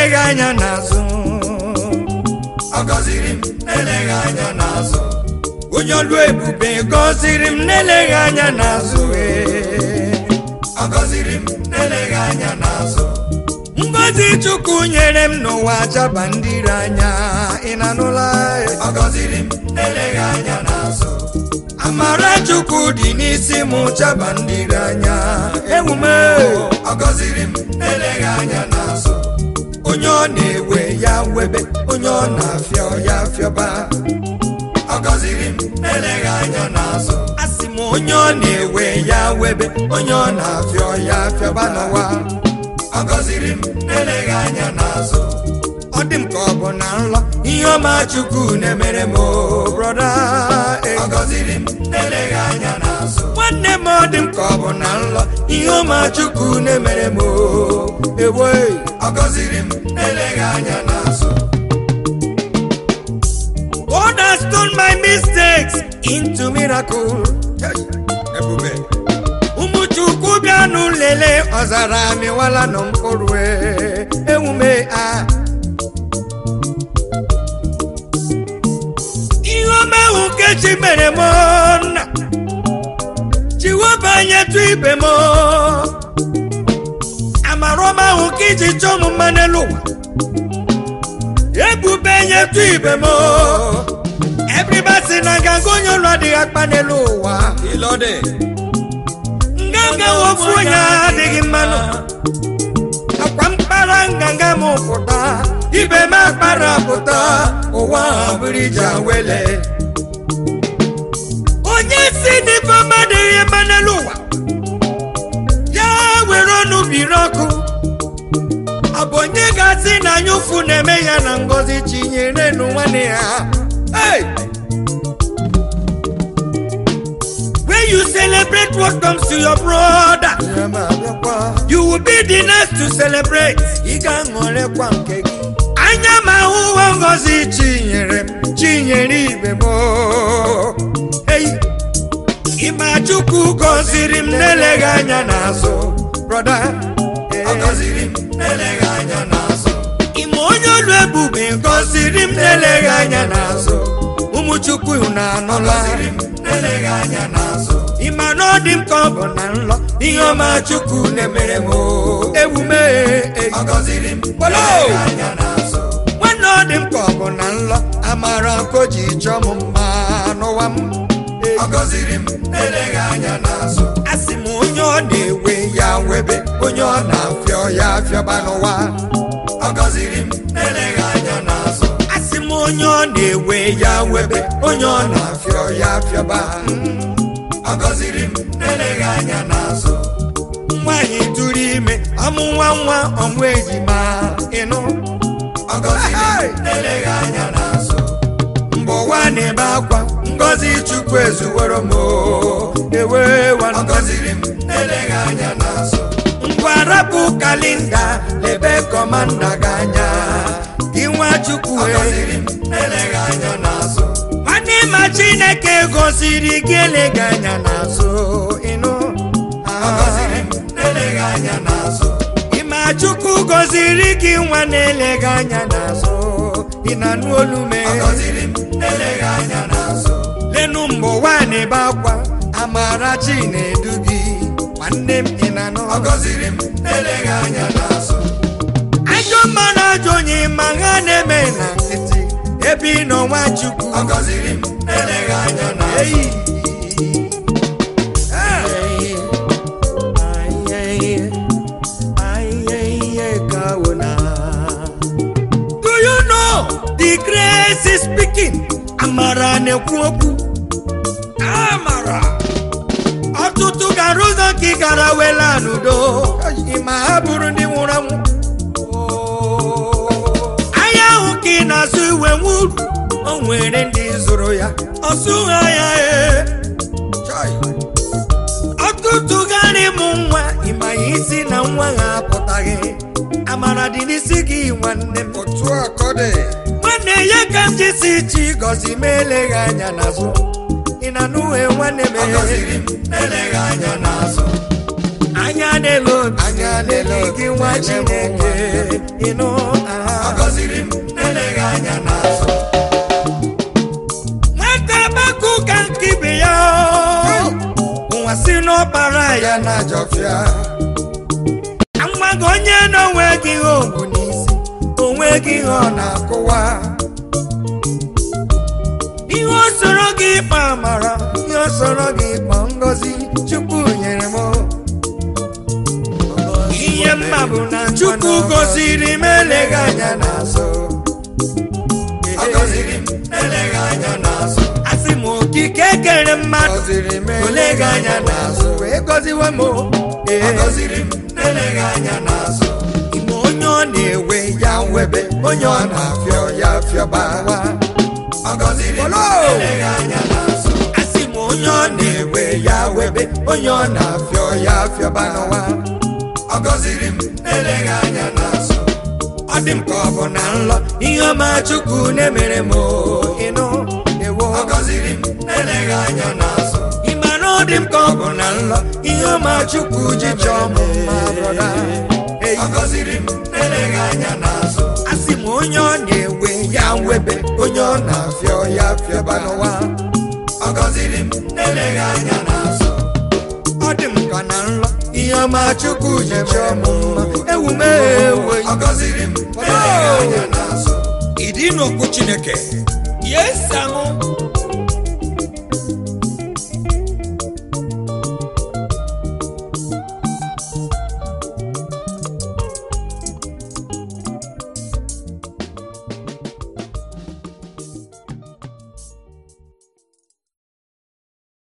na-eleghị anya n'azụ ọ gọziri m na-eleghị anya n'azụ onye ọlụ ebube gọziri m na-eleghị anya n'azụ ee. ọ gọziri m na-eleghị anya n'azụ ngọzi chukwu nyere m n'ụwa jaba ndị ire anya ị na-anụla ee. ọ gọziri m na-eleghị anya n'azụ amara chukwu dị n'isi m jaba ndị ire anya ewume ọ gọziri m na-eleghị anya n'azụ onye ọ na-ewe ya webe onye ọ na-afịọ ya fịọba ọ gọziri m na-eleghị anya n'azụ asị m onye ọ na-ewe ya webe onye ọ na-afịọ ya fịọba n'ụwa ọ gọziri m na-eleghị anya n'azụ ọ dị m ka ọ bụ na nlọ ihe ọma chukwu na-emere m o, brọda ee. ọ gọziri m na-eleghị anya n'azụ nwanne m ọ dị m ka ọ bụ na nlọ ihe ọma chukwu na-emere m o, ewe ọ gọziri m na-eleghị anya n'azụ God has turned my mistakes into miracle ebube ụmụ chukwu bịanụ lele ọzara amịwala nọ mkpụrụ ee, ewume a ihe ọma ahụ nke chi mere m nna chiweba nyetụ ibe m amara ọma ahụ ka iji chọọ m mma n'elu ụwa ebube nyetụ ibe m ebribasi na nganga onye ụlọ adịghị akpa n'elu ụwa ịlọdị nganga wofu onye adịghị mmanụ akwa mkpara nganga m pụta ibe m akpara pụta ụwa ha bụrụ ije wele onye si n'ife ọma adịghị mma n'elu ụwa ya were ọnụ biri ọkụ ọ bụ onye ga-asị na anya ụfụ na-eme ya na ngozi chinyere nụ nwanne ya hey! When you celebrate what comes to your brother, you will be the next to celebrate. Ị ga-aṅụrịkwa nke gị. Anya m ahụhụ ngozi chinyere m, chinyere ibe m. o. Hey! Ịma Chukwu gọziri m n'eleghị anya n'azụ, brọda. ọ gọziri m na-eleghị anya n'azụ Ịma onye olu ebube gọziri m n'eleghị anya n'azụ. Ụmụ Chukwu na ọ anụla. gọziri m na-eleghị anya n'azụ ịma na ọ dị m ka ọ bụ na nlọ ihe ọma chukwu na-emere m o, ewu m ee, ọ gọziri m Polo! na-eleghị anya n'azụ nwanne ọ dị m ka ọ bụ na nlọ amara ko ji chọọ m mma n'ụwa m Ee, ọ gọziri m na-eleghị anya n'azụ asị m onye ọ na-ewe ya webe onye ọ na-afịọ ya afịọba n'ụwa ọ gọziri m na-eleghị anya n'azụ asị m onye ọ na-ewe ya webe onye ọ na-afịọ ya afịọba ọ gọziri m na-eleghị anya n'azụ nwaanyị tụrụ ime ọmụ nwa nwa ọmụ ejima ịnụ ọ gọziri Hey! m na-eleghị anya n'azụ mgbe ụwa na-ebe akwa ngọzi chukwu ezuworo m o, ewe ọ wana gọziri m na-eleghị anya n'azụ ngwa rapụ kalinda lebe kọmanda gị anya gị nwa chukwu ọ e. gọziri m na-eleghị anya n'azụ nwanne ma chineke gosiri gị eleghị anya n'azụ ịnụ ọ gọziri m na-eleghị anya n'azụ ịma chukwu gọziri gị nwa na-eleghị anya n'azụ ị na-anụ olu ọ mee gọziri m na-eleghị anya n'azụ lenu mgbe ụwa na-ebe akwa amara chi na-edu gị nwanne m ị na-anụ ọ gọziri m na-eleghị anya n'azụ ajọ mmanụ ajọ onye ma ha na-eme na nkịtị ebe ị nọ nwa chukwu ọ gọziri m na-eleghị anya n'azụ Eyi. Eyi. Ayi. Ayi. Kawuna. Do you know the grace is speaking? Amara na-ekwu okwu. Amara. Ọtụtụ gara ụzọ ka ị gara wela n'udo. Ịma ha bụrụ ndị nwụrụ anwụ. Ahịa ahụ ka ị na-azụ iwe nwuru. O nwere ndị zụrụ ya. Ọsụ ha ya ee. Chai. ọtụtụ garị mụ nwa ịma ya isi na nwa ha apụtaghị amara dị n'isi gị nwanne m otu akọdị nwanne ya ka m jisi chi gọzi m eleghị anya n'azụ ị na nụhe nwanne m ọ gọziri m na-eleghị anya n'azụ anya n'elu obi anya n'elu gị nwa chineke ịnụ ọ aha gọziri m na-eleghị anya n'azụ nwata gbakọ ka nke ibe ya ụwa si n'ọkpara ya ya na-ajọfịa nwa gị onye na-onwe gị ihe ogwu n'isi onwe gị ihe ọ na na-akụwa ihe o soro gị ịkpa amara ihe o soro gị kpọ ngọzi chukwu nyere m ihe mma bụ na chukwu goziri m eleghị anya anya n'azụ ọ gọziri m na-eleghị anya n'azụ asị m okike kere mmadụ gọziri m Oleghị anya n'azụ. wee gọziwe m ọ gọziri m na-eleghị anya n'azụ ime onye ọ na-ewe ya nwebe onye ọ na-afịọ ya fịọba ọ gọziri m na-eleghị anya n'azụ asị m onye ọ na-ewe ewe ya webe onye ọ na-afịọ ya fịọba n'ụwa ọ gọziri m na-eleghị anya n'azụ ọ dị m ka ọ bụ na nlọ ihe ọma chukwu na-emere m o, ịnụ ewo ọ gọziri m na-eleghị anya n'azụ ị ma na ọ dị m ka ọ bụ na nlọ ihe ọma chukwu ji chọọ m mma brọda Ei, ọ gọziri m na-eleghị anya n'azụ asị m onye ọ na-ewe ya webe onye ọ na na-afịọ ya fịọba n'ụwa ọ gọziri m na-eleghị anya n'azụ ọ dị m ka na nlọ ihe ọma chukwu ji chọọ m mma ewu m ewe ọ gọziri m na-eleghị anya n'azụ ịdị n'okwu chineke yes and